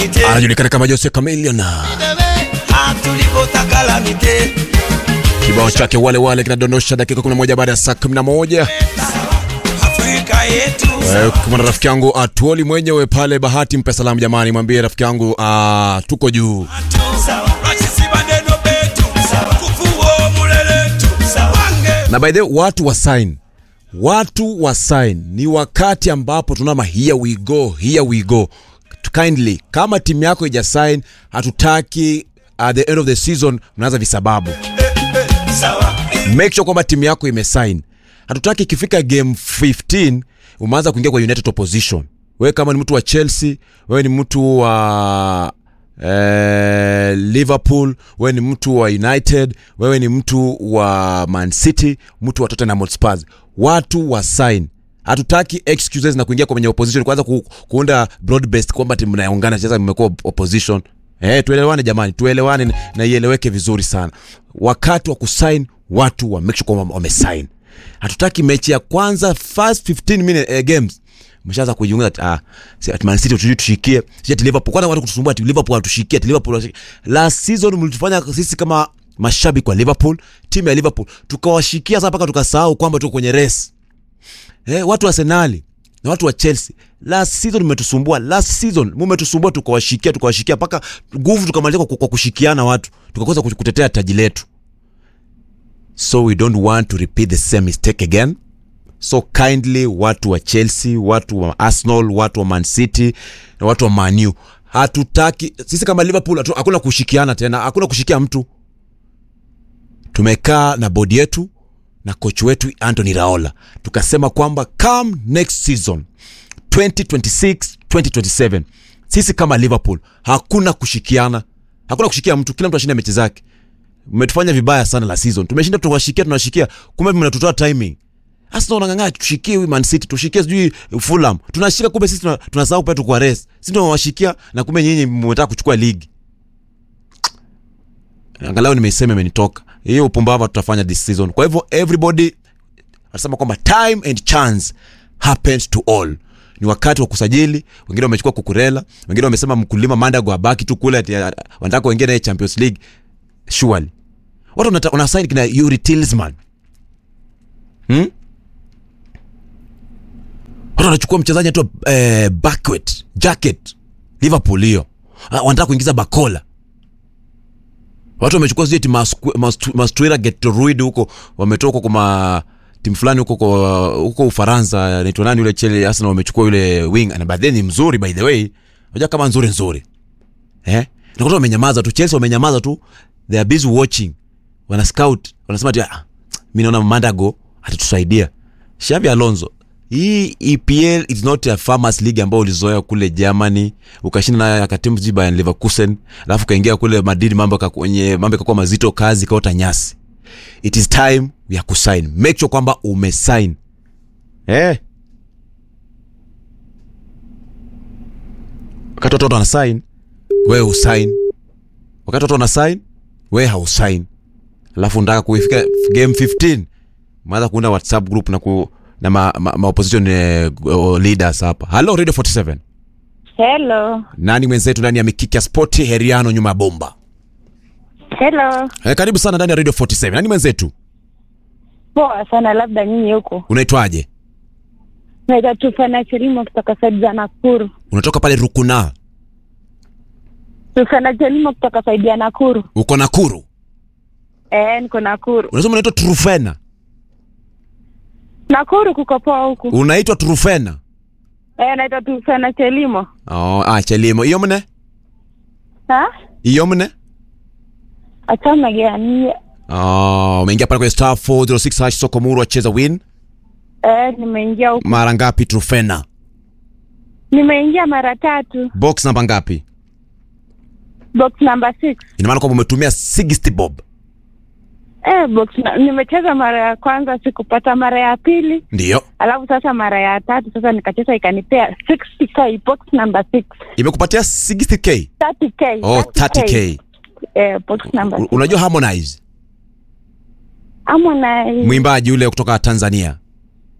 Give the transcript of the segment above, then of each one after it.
anajulikana kama Jose Chameleone. tulivyotakalamiche Kibao chake wale wale kinadondosha dakika 11 baada ya saa 11. Afrika yetu Eh, Kama na rafiki yangu Atuoli mwenyewe pale Bahati, mpe salamu jamani, mwambie rafiki yangu ah, tuko juu. Rachisi maneno betu kufuo muleletu wange Na by the way, watu wa sign, watu wa sign, ni wakati ambapo tunama here we go, here we go. Kindly, kama timu yako ija sign, hatutaki at the end of the season mnaanza visababu. sawa make sure kwamba timu yako imesign. Hatutaki ikifika game 15 umeanza kuingia kwa United opposition. Wewe kama ni mtu wa Chelsea, wewe ni mtu wa eh, Liverpool, wewe ni mtu wa United, wewe ni mtu wa Man City, mtu wa Tottenham Hotspur. Watu wa sign. Hatutaki excuses na kuingia kwenye opposition kwanza ku, kuunda broad based kwamba timu mnaungana sasa mmekuwa opposition. Eh, tuelewane jamani, tuelewane na- na ieleweke vizuri sana. Wakati wa kusign watu wa make sure kwamba wamesign. Hatutaki mechi ya kwanza first 15 minute eh, games mshaanza kujiunga ati, ah si ati Man City tujui tushikie, si ati Liverpool kwanza watu kutusumbua ati Liverpool hatushikie, ati Liverpool hatushikie. Last season mlitufanya sisi kama mashabiki wa Liverpool, timu ya Liverpool tukawashikia sasa mpaka tukasahau kwamba tuko kwenye race. Eh, watu wa Arsenal na watu wa Chelsea last season mmetusumbua, last season mmetusumbua, tukawashikia tukawashikia mpaka nguvu tukamaliza kwa, kwa kushikiana watu, tukakosa kutetea taji letu. So we don't want to repeat the same mistake again. So kindly, watu wa Chelsea, watu wa Arsenal, watu wa Man City na watu wa Man U, hatutaki sisi kama Liverpool, hatu- hakuna kushikiana tena, hakuna kushikia mtu. Tumekaa na bodi yetu na kocha wetu Anthony Raola tukasema kwamba come next season 2026 2027 sisi kama Liverpool hakuna kushikiana, hakuna kushikia mtu, kila mtu ashinde mechi zake. Mmetufanya vibaya sana la season, tumeshinda tunawashikia, tunawashikia, kumbe mnatutoa timing. Arsenal wanang'ang'ana tushikie huyu Man City, tushikie sijui Fulham, tunashika kumbe sisi tuna- tunasahau pia tuko race, sisi ndio wawashikia na kumbe nyinyi mmetaka kuchukua ligi. Angalau nimeisema imenitoka hiyo upumbavu tutafanya this season. Kwa hivyo everybody anasema kwamba time and chance happens to all. Ni wakati wa kusajili. Wengine wamechukua Kukurela, wengine wamesema mkulima Mandago abaki tu kule, ati ah, wanataka wengine naye Champions League. Surely watu wanata- wanasign kina Yuri Tillsman hmm? Watu wanachukua mchezaji anaitwa eh, Backwet Jacket Liverpool hiyo, Ah, wanataka kuingiza Bakola watu wamechukua sijui eti Masqu- Mastu- Mastuera Getruid huko wametoka kwa ma timu fulani huko kwa huko Ufaransa anaitwa nani yule Chelsea Arsenal wamechukua yule wing na baadaye ni mzuri by the way unajua kama nzuri nzuri eh na watu wamenyamaza tu Chelsea wamenyamaza tu they are busy watching wana scout wanasema ati ah, mimi naona Mandago atatusaidia Xavi Alonso hii EPL is not a farmers league ambayo ulizoea kule Germany ukashinda nayo akatimu sijui Bayern Leverkusen alafu kaingia kule Madrid mambo kakwenye mambo yakakuwa mazito kazi kaota nyasi it is time ya kusign make sure kwamba umesign eh wakati watoto wana sign wewe usign wakati watoto wana sign wewe hausign alafu nataka kuifika game 15 maanza kuunda whatsapp group na ku na ma, ma, ma opposition eh, uh, leaders hapa hello radio 47 Hello. nani mwenzetu ndani ya mikiki ya spoti heriano nyuma ya bomba Hello. eh, karibu sana ndani ya radio 47 nani mwenzetu Poa sana labda nyinyi huko. unaitwaje Naitwa Tufana Chelimo kutoka saidi za Nakuru. unatoka pale rukuna Tufana Chelimo kutoka saidi ya Nakuru. uko nakuru Eh, niko Nakuru. unasema unaitwa trufena Nakuru kuko poa huku. unaitwa trufena Eh, naitwa Tufana Chelimo. oh, ah, chelimo iyo mne Ha? iyo mne Achana gani? oh, umeingia pale kwenye star 406 hash sokomuru acheza win Eh, nimeingia huku. mara ngapi trufena Nimeingia mara tatu. box namba ngapi Box number 6. ina maana kwamba umetumia 60 bob Eh, box na, nimecheza mara ya kwanza sikupata mara ya pili. ndiyo Alafu sasa mara ya tatu sasa nikacheza ikanipea 60k box number 6. imekupatia 60k 30k. oh 30k Eh, box number U- 6. unajua harmonize Harmonize. mwimbaji ule kutoka tanzania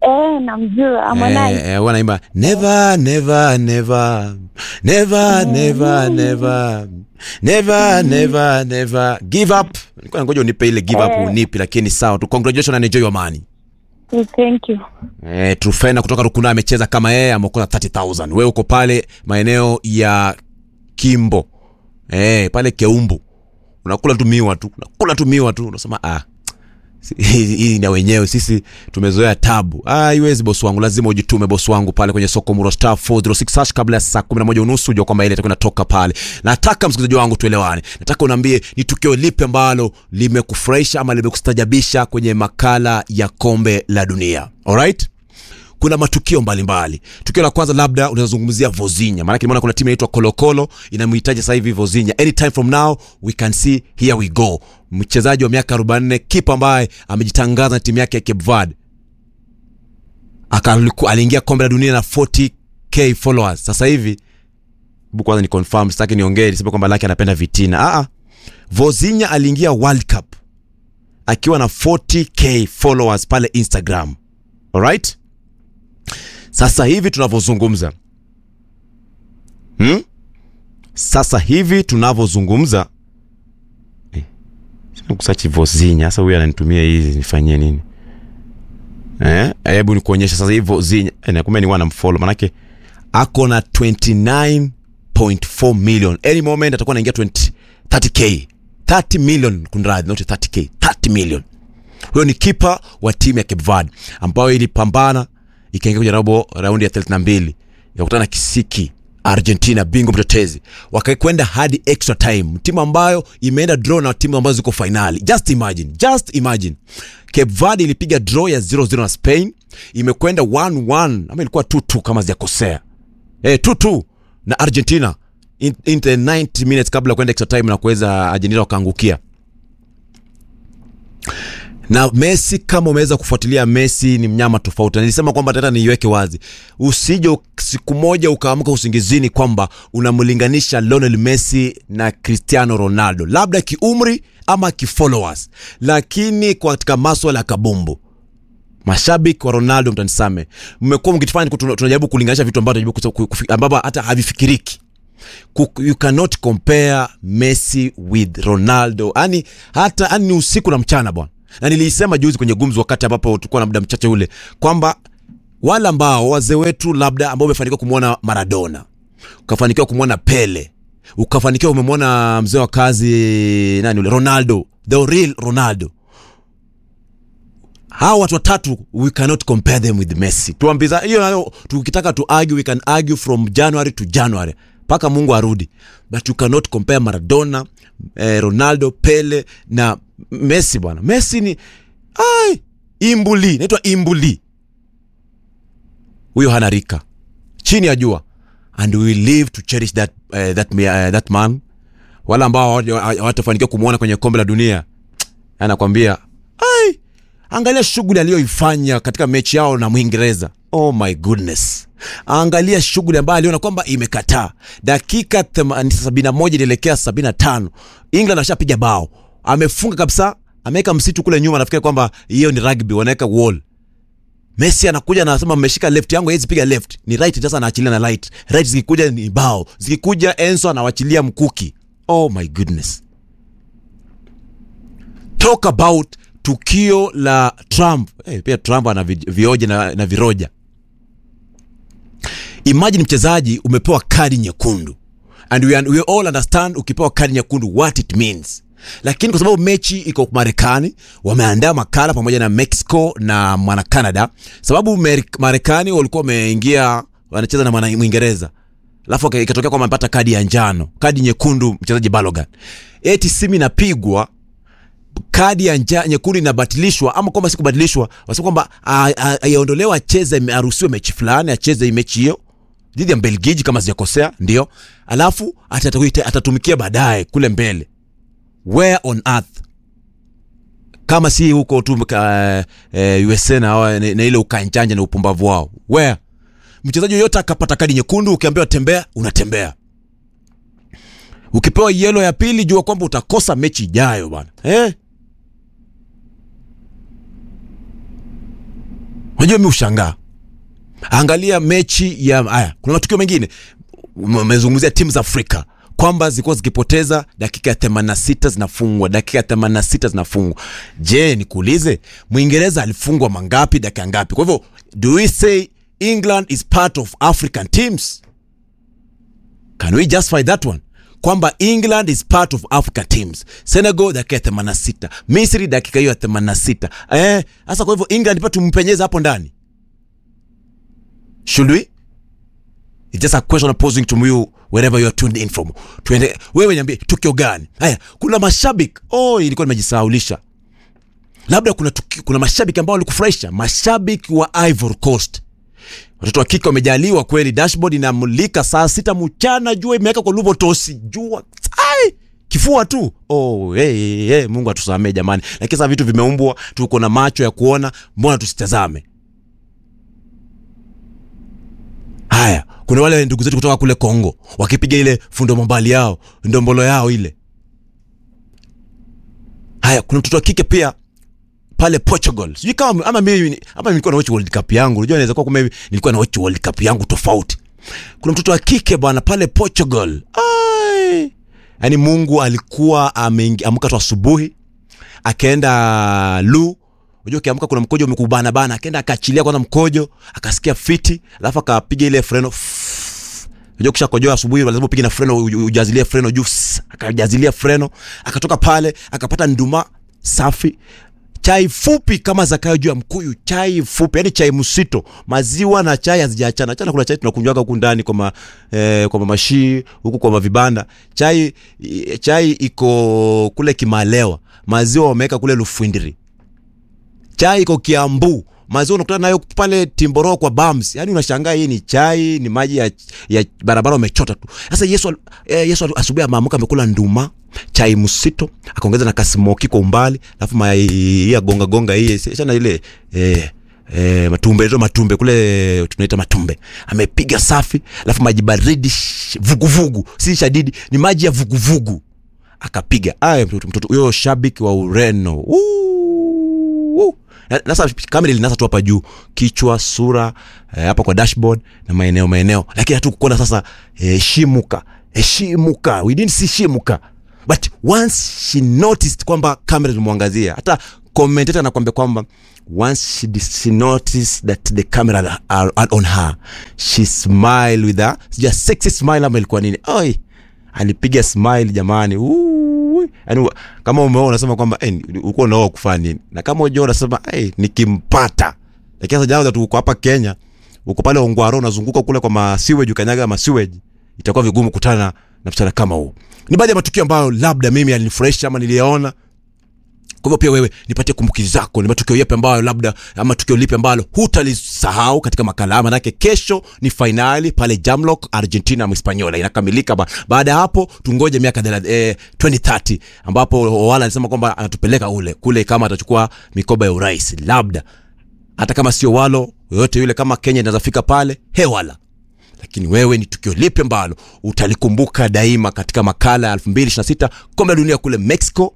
Eh, namjua Harmonize. Eh, eh, wanaimba never never never never never never never never never give up. Nilikuwa ngoja unipe ile give up Eh. unipi, lakini sawa tu. Congratulations and enjoy your money. Eh, Thank you. Eh, Trufena kutoka Rukuna amecheza kama yeye ameokola 30000. Wewe uko pale maeneo ya Kimbo. Eh, pale Keumbu. Unakula tu miwa tu. Unakula tu miwa tu. Unasema ah. si- Hii hii na wenyewe sisi tumezoea tabu. Ah, haiwezi bosi wangu, lazima ujitume bosi wangu pale kwenye soko Muro Star 406 hash kabla ya saa 11 unusu ujue kwamba ile itakuwa inatoka pale. Nataka msikilizaji wangu tuelewane. Nataka unaambie ni tukio lipi ambalo limekufurahisha ama limekustajabisha kwenye makala ya kombe la dunia. Alright? kuna matukio mbalimbali mbali. tukio la kwanza labda unazungumzia vozinya maanake nimeona kuna timu inaitwa kolokolo inamhitaji sasa hivi vozinya anytime from now we can see here we go mchezaji wa miaka 44 kipa ambaye amejitangaza na timu yake ya cape verde Akaliku- aliingia kombe la dunia na 40k followers sasa hivi hebu kwanza ni confirm sitaki niongee niseme kwamba lake anapenda vitina ah ah. vozinya aliingia world cup akiwa na 40k followers pale instagram alright sasa hivi tunavyozungumza hmm? sasa hivi tunavyozungumza eh, sina kusachi vozinya sasa huyu ananitumia hizi nifanyie nini Eh, hebu nikuonyesha sasa hivi vozinya eh, na kumbe ni wana mfollow manake ako na 29.4 million any moment atakuwa anaingia 20 30k 30 million kunradhi not 30k 30 million huyo ni kipa wa timu ya Cape Verde ambayo ilipambana ikaingia kwenye robo raundi ya 32 ikakutana na Kisiki Argentina, bingwa mtetezi, wakakwenda hadi extra time, timu ambayo imeenda draw na timu ambazo ziko finali. Just imagine, just imagine, Cape Verde ilipiga draw ya 0-0 na Spain, imekwenda 1-1 ama ilikuwa 2-2 kama sijakosea, eh 2-2 na Argentina in, in the 90 minutes kabla ya kwenda extra time na kuweza Argentina wakaangukia na Messi, kama umeweza kufuatilia, Messi ni mnyama tofauti. Na Nilisema kwamba tata niiweke wazi, usije siku moja ukaamka usingizini kwamba unamlinganisha Lionel Messi na Cristiano Ronaldo, labda kiumri ama kifollowers, lakini katika maswala ya kabumbu mashabiki wa Ronaldo mtanisame, mmekuwa mkitufanya tuna- tunajaribu kulinganisha vitu ambavyo tunajaribu kufi- kufi- ambavyo hata havifikiriki. Ku- you cannot compare Messi with Ronaldo. Yani hata yani ni usiku na mchana bwana. Na nilisema juzi kwenye gumzo, wakati ambapo tulikuwa na muda mchache ule, kwamba wale ambao wazee wetu labda ambao umefanikiwa kumwona Maradona, ukafanikiwa kumwona Pele, ukafanikiwa umemwona mzee wa kazi nani ule Ronaldo, the real Ronaldo hawa watu watatu we cannot compare them with Messi. Tuambiza hiyo nayo, tukitaka tu argue we can argue from January to January mpaka Mungu arudi, but you cannot compare Maradona eh, Ronaldo, Pele na Messi bwana. Messi ni ai imbuli, naitwa imbuli. Huyo hana rika chini ya jua, and we live to cherish that, uh, that, uh, that man. Wala ambao hawaja- hawatafanikiwa kumwona kwenye kombe la dunia, anakwambia ai angalia shughuli aliyoifanya katika mechi yao na Mwingereza. Oh my goodness, angalia shughuli ambayo aliona kwamba imekataa. Dakika thema- sabini na moja ilielekea sabini na tano England ashapiga bao, amefunga kabisa, ameweka msitu kule nyuma. Nafikiri kwamba hiyo ni rugby, wanaweka wall. Messi anakuja na anasema mmeshika left yangu, hawezi piga left, ni right. Sasa anaachilia na right, right zikikuja ni bao, zikikuja Enzo anawachilia mkuki. Oh my goodness talk about tukio la Trump. Eh, pia Trump ana vi- vioja na, na viroja. Imagine mchezaji umepewa kadi nyekundu and we, we all understand ukipewa kadi nyekundu what it means, lakini kwa sababu mechi iko Marekani, wameandaa makala pamoja na Mexico na mwana Canada, sababu Mer- Marekani walikuwa wameingia wanacheza na mwana Mwingereza alafu ika- ikatokea kwamba amepata kadi ya njano, kadi nyekundu mchezaji Balogan, eti simu inapigwa kadi ya nja, nyekundu inabatilishwa ama kwamba si kubatilishwa, wasema kwamba a- a- aiondolewe, acheze, ame- aruhusiwe mechi fulani, acheze hii mechi hiyo dhidi ya Mbelgiji kama sijakosea, ndio, alafu atatakuita- atatumikia baadaye kule mbele. Where on earth kama si huko tu ka, eh, USA na, hawa- na, na ile ukanjanja na upumbavu wao. Where mchezaji yoyote akapata kadi nyekundu, ukiambiwa tembea, unatembea ukipewa yelo ya pili jua kwamba utakosa mechi ijayo bwana eh? unajua mi ushangaa angalia mechi ya haya kuna matukio mengine umezungumzia timu za afrika kwamba zilikuwa zikipoteza dakika ya 86 zinafungwa dakika ya 86 zinafungwa je nikuulize mwingereza alifungwa mangapi dakika ngapi kwa hivyo do we say england is part of african teams can we justify that one kwamba england is part of african teams senegal dakika ya 86 misri dakika hiyo ya 86 eh sasa kwa hivyo england pia tumpenyeza hapo ndani should we It's just a question I'm posing to you wherever you are tuned in from. Tuende, wewe niambie tukio gani? Haya, kuna mashabiki. Oh, ilikuwa nimejisahaulisha. Labda kuna tukio, kuna mashabiki ambao walikufurahisha, mashabiki wa Ivory Coast. Watoto wa kike wamejaliwa kweli, dashboard inamulika saa sita mchana, jua imeweka kwa lubo tosi, jua ai kifua tu. Oh, hey, hey, hey, Mungu atusamee jamani. Lakini sasa vitu vimeumbwa, tuko na macho ya kuona, mbona tusitazame? Haya, kuna wale ndugu zetu kutoka kule Kongo wakipiga ile fundo mambali yao ndombolo yao ile. Haya, kuna mtoto wa kike pia pale Portugal. Sijui kama ama mimi ama nilikuwa na watch World Cup yangu. Unajua inaweza kuwa kumbe nilikuwa na watch World Cup yangu tofauti. Kuna mtoto wa kike bwana pale Portugal. Ai! Yaani Mungu alikuwa ameamka tu asubuhi akaenda lu Unajua ukiamka kuna mkojo umekubana bana, akaenda akaachilia kwanza mkojo, akasikia fiti, alafu akapiga ile freno. Fff. Unajua kisha kojoa asubuhi lazima upige na freno, uj- ujazilie freno juu, Sss. akajazilia freno, akatoka pale akapata nduma safi chai fupi kama zakayo juu ya mkuyu, chai fupi, yani chai msito, maziwa na chai hazijaachana. Achana, kuna chai tunakunywaga huku ndani kwa ma, eh, kwa mamashii huku kwa mavibanda. Chai i- chai iko kule Kimalewa, maziwa wameweka kule Lufwindiri chai iko Kiambu, maziwa unakutana nayo pale Timboro kwa Bams. Yani unashangaa hii ni chai, ni maji ya, ya barabara wamechota tu. Sasa Yesu al- eh, Yesu al- asubuhi ameamka amekula nduma, chai msito, akaongeza na kasmoki kwa umbali, alafu mai ya gonga gonga hii sana ile eh Eh, matumbe ndio matumbe kule tunaita matumbe amepiga safi alafu maji baridi sh- vuguvugu si shadidi ni maji ya vuguvugu akapiga aya mtoto mtoto huyo shabiki wa ureno Woo! Na- nasa kamera ilinasa tu hapa juu kichwa sura eh, hapa kwa dashboard na maeneo maeneo lakini hatu kuona sasa heshimuka heshimuka we didn't see shimuka but once she noticed kwamba kamera ilimwangazia hata commentator anakwambia kwamba once she, dis- she noticed that the camera are, are on her she smile with a sija sexy smile ama ilikuwa nini oi alipiga smile jamani Ui. yani kama umeona unasema kwamba eh, ulikuwa unaoa kufanya nini na kama unajua unasema eh, nikimpata lakini sasa jana tu uko hapa Kenya uko pale Ongwaro unazunguka kule kwa masiweji ukanyaga masiweji itakuwa vigumu kutana na msichana kama huo ni baadhi ya matukio ambayo labda mimi yalinifurahisha ama niliyaona kwa hivyo pia wewe nipatie kumbukizi zako, ni matukio yapi ambayo labda ama tukio lipi ambalo hutalisahau katika makala haya, manake kesho ni fainali pale Jamlock, Argentina Mhispaniola inakamilika. Ba, baada ya hapo tungoje miaka thela- eh, 2030 ambapo wala alisema kwamba anatupeleka ule kule kama atachukua mikoba ya urais, labda hata kama sio walo yoyote yule, kama Kenya inaweza fika pale hewala lakini wewe ni tukio lipi ambalo utalikumbuka daima katika makala ya 2026 kombe la dunia kule Mexico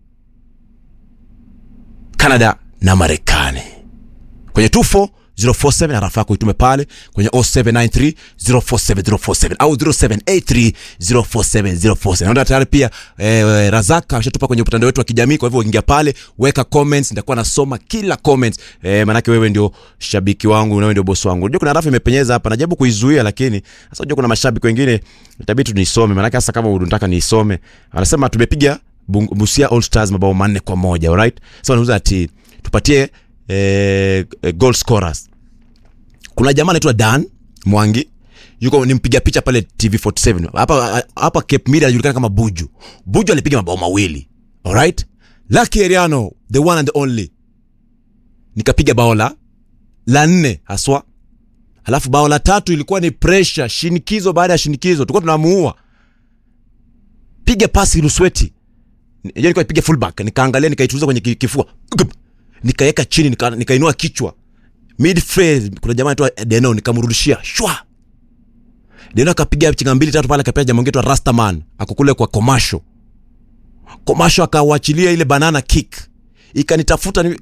Canada na Marekani. Kwenye 24047 harafa yako itume pale kwenye 0793 047047 au 0783 047047. Naona tayari pia eh, Razaka ameshatupa kwenye mtandao wetu wa kijamii, kwa hivyo ingia pale, weka comments, nitakuwa nasoma kila comment eh, manake wewe ndio shabiki wangu na wewe ndio boss wangu. Unajua kuna rafu imepenyeza hapa, najaribu kuizuia, lakini sasa unajua kuna mashabiki wengine itabidi tu nisome, manake hasa kama unataka niisome, anasema tumepiga Bung- Busia All Stars mabao manne kwa moja alright. Sasa wanauza ati tupatie eh, eh, goal scorers. Kuna jamaa anaitwa Dan Mwangi yuko ni mpiga picha pale TV47 hapa hapa Cape Media anajulikana kama Buju. Buju alipiga mabao mawili alright. Lucky Eriano the one and only nikapiga bao la la nne haswa, alafu bao la tatu ilikuwa ni pressure, shinikizo baada ya shinikizo, tulikuwa tunamuua, piga pasi Lusweti Ni- yeye alikuwa ipiga fullback, nikaangalia nikaituliza kwenye ki- kifua, Gup! nikaweka chini nika, nikainua kichwa midfield, kuna jamaa anaitwa Deno, nikamrudishia shwa Deno akapiga chinga mbili tatu pale, akapiga jamaa mwingine anaitwa Rastaman ako kule kwa Komasho. Komasho akawachilia ile banana kick ikanitafuta ni,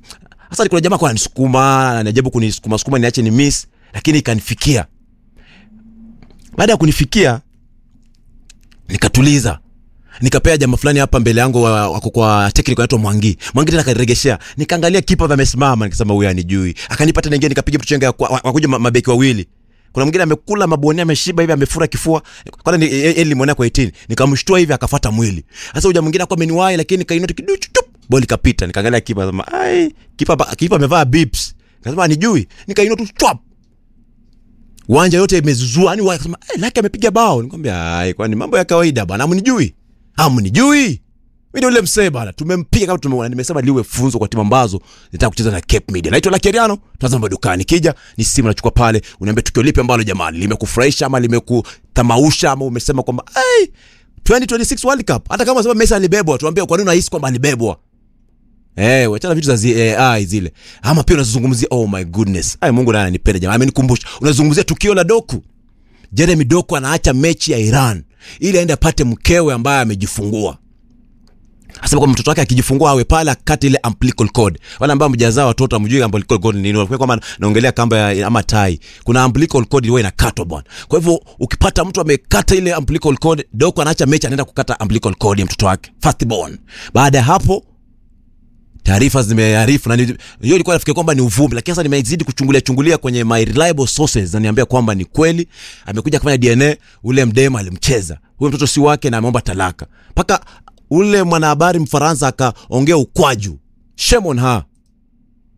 sasa kuna jamaa kwa anisukuma anajaribu kunisukuma sukuma niache ni miss lakini ikanifikia baada ya kunifikia nikatuliza nikapea jamaa fulani hapa mbele yangu wa- wako kwa technical anaitwa Mwangi. Mwangi tena akaniregeshea. Nikaangalia kipa amesimama nikasema huyu anijui. Akanipa tena nyingine nikapiga mtu chenga wakuja mabeki wawili. Kuna mwingine amekula mabonia ameshiba hivi amefura kifua. Kwanza ni yeye nilimwona kwa 18. Nikamshtua hivi akafuata mwili. Sasa huyu mwingine akawa ameniwahi lakini kainoti kiduchu tup. Boli kapita. Nikaangalia kipa sema ai kipa ba- kipa amevaa bips. Nikasema anijui. Nikainoti chwap uwanja yote imezuzua yani wakasema eh, laki amepiga bao nikwambia ai kwani mambo ya kawaida bwana amnijui amnijui mimi ndio yule msee bana tumempiga kama tumeona nimesema liwe funzo kwa timu ambazo zinataka kucheza na Cape Media naitwa Lucky Ariano tazama dukani kija ni simu nachukua pale uniambia tukio lipi ambalo jamani limekufurahisha ama limekutamausha ama umesema kwamba ai 2026 World Cup hata kama unasema Messi alibebwa tuambie kwa nini unahisi kwamba alibebwa Eh, wachana vitu za zi, AI zile. Ama pia unazungumzia oh my goodness. Ai Mungu naye ananipenda jamaa. Amenikumbusha. Unazungumzia tukio la Doku. Jeremy Doku anaacha mechi ya Iran ili aende apate mkewe ambaye amejifungua. Asema kwamba mtoto wake akijifungua awe pale akate ile umbilical cord. Wale ambao mjazaa watoto amjui umbilical cord ni nini. Kwa kwamba naongelea kamba ya ama tai. Kuna umbilical cord ile inakatwa bwana. Kwa hivyo ukipata mtu amekata ile umbilical cord, Doku anaacha mechi anaenda kukata umbilical cord ya mtoto wake. First born. Baada ya hapo taarifa zimearifu na ni- hiyo ilikuwa nafikiri kwamba ni uvumi, lakini sasa nimezidi kuchungulia chungulia kwenye my reliable sources na niambia kwamba ni kweli. Amekuja kufanya DNA, ule mdema alimcheza huyo mtoto si wake na ameomba talaka, mpaka ule mwanahabari Mfaransa akaongea ukwaju. Shame on her.